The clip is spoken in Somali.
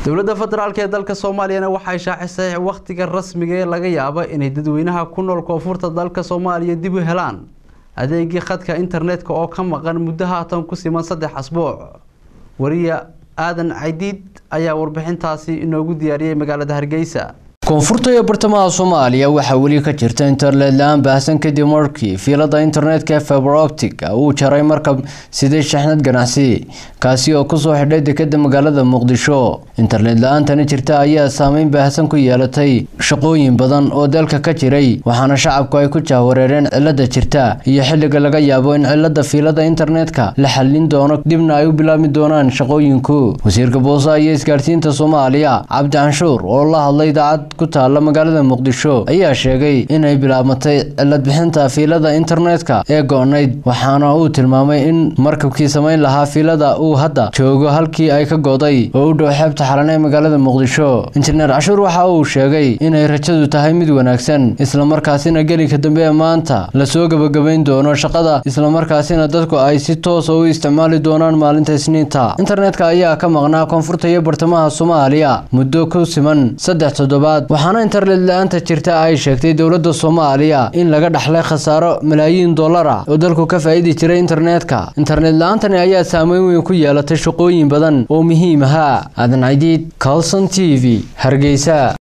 dowladda federaalk ee dalka soomaaliyana waxay shaacisay wakhtiga rasmiga ee laga yaabo inay dadweynaha ku nool koonfurta dalka soomaaliya dib u helaan adeegii khadka internetka oo ka maqan muddo haatan ku siman saddex asbuuc wariya aadan caydiid ayaa warbixintaasi inoogu diyaariyey magaalada hargeysa koonfurta iyo bartamaha soomaaliya waxaa weli ka jirta internet la-aan baahsan kadib markii fiilada internetka ee fiberoptic uu jaray markab sidee shaxnad ganacsi kaasi oo kusoo xidhay dekada magaalada muqdisho internet la-aantani jirta ayaa saameyn baahsan ku yeelatay shaqooyin badan oo dalka ka jiray waxaana shacabku ay ku jahwareereen cilada jirta iyo xilliga laga yaabo in cilada fiilada internetka la xallin doono dibna ay u bilaabmi doonaan shaqooyinku wasiirka boosaha iyo isgaarsiinta soomaaliya cabdi canshuur oo la hadlay idaacad ku taala magaalada muqdisho ayaa sheegay inay bilaabmatay cilad bixinta fiilada internetka ee go-nayd waxaana uu tilmaamay in markabkii samayn lahaa fiilada uu hadda joogo halkii ay ka goday oo u dhow xeebta xalan ee magaalada muqdisho injineer cashuur waxa uu sheegay inay rajadu tahay mid wanaagsan islamarkaasina gelinka dambe ee maanta lasoo gebagabayn doono shaqada islamarkaasina dadku ay si toosa u isticmaali doonaan maalinta isniinta internetka ayaa ka maqnaa koonfurta iyo bartamaha soomaaliya muddo ku siman saddex toddobaad waxaana internet la-aanta jirta ay sheegtay dowladda soomaaliya in laga dhaxlay khasaaro malaayiin dollar ah oo dalku ka faa-idi jiray internetka internet la-aantani ayaa saameyn weyn ku yeelatay shaqooyin badan oo muhiim ahaa aadan cadiid calson t v hargeysa